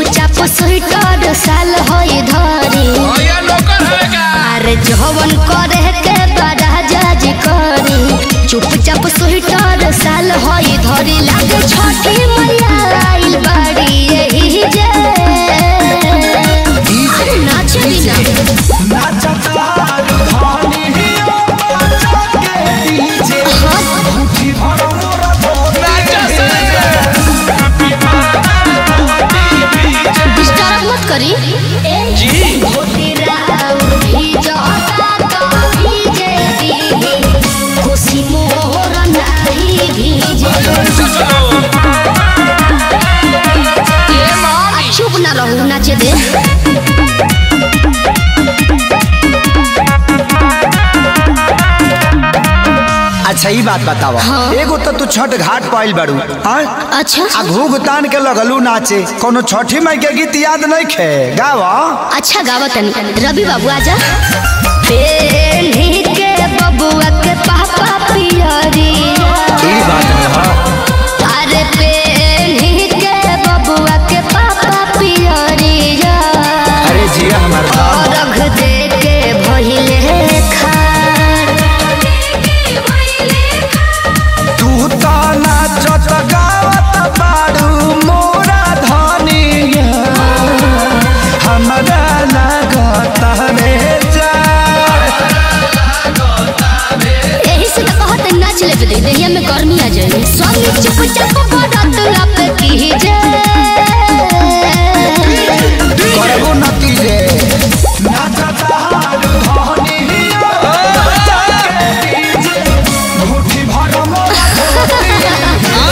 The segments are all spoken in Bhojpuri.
चुपचाप स्वेटर साल होई धरी भैया नौकर है का अरे जवन करे के बड़ा जज करी चुपचाप स्वेटर साल होई धरी लागे छठी मैया आइल बाड़ी यही जे अरे नाचली ना नाचा से डिस्टर्ब मत करी जी खुशी मोर नाही भीजे चलो ये मामी चुप ना रहू नाचे दे अच्छा ई बात बतावा हाँ। एगो तो तू छठ घाट पाइल बाड़ू हाँ? अच्छा आ घूघ तान के लगलू नाचे कोनो छठी माई के गीत याद नहीं खे गावा अच्छा गावत तनी रवि बाबू आजा पेन्ही के बबुआ के पापा पियरी ई बात है हाँ। अरे पेन्ही के बबुआ के पापा पियरी अरे जिया हमार बाप। रख दे के भइले खार तू तो नाचत गावत बाड़ू मोरा धनिया हमरा लागत रे जा एही से तो कहत नाच ले दे देहिया में गर्मी आ जाए स्वामी चुपचाप बरत लप की जे करबो नती रे नाचत हारू धनिया मुट्ठी भर मोरा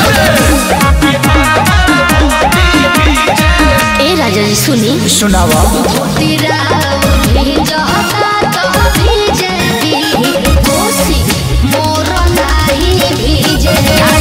ए राजा जी सुनी सुनावा तेरा भिजता तो भीजे दी कोसी मोर नाही भीजे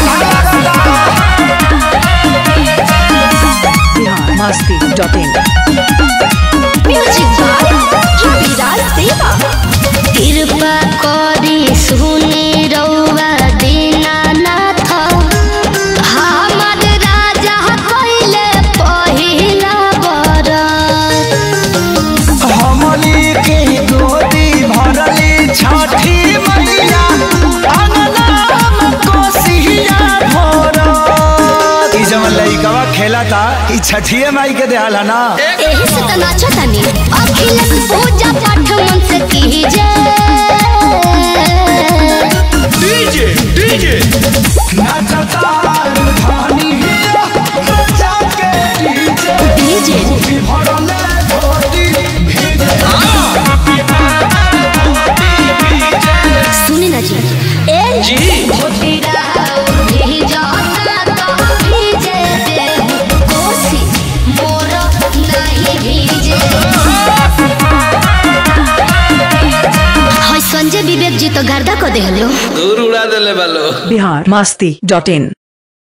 biharmasti.in म्यूजिक बाय रविराज देवा कृपा करी सुनी रउआ दीनानाथ हमर राजा कइले पहिला बरत हमली के गोदी भरली छठी मैया अंगनाम कोसिया भरत ई जवन लइकवा खेला था ई छठिए माई के देहल है ना एही से त नाचतानी अखिलक पूजा पाठ मन से कीजे डीजे डीजे नाचता धानी जाके डीजे डीजे भरले गोदी सुनी ना जी ए जी भोटिरा भिजता तो भीजे दे कोसी मोर नहीं भीजे हाय संजय विवेक जी तो गर्दा को देहलो दूर उड़ा देले बालो biharmasti.in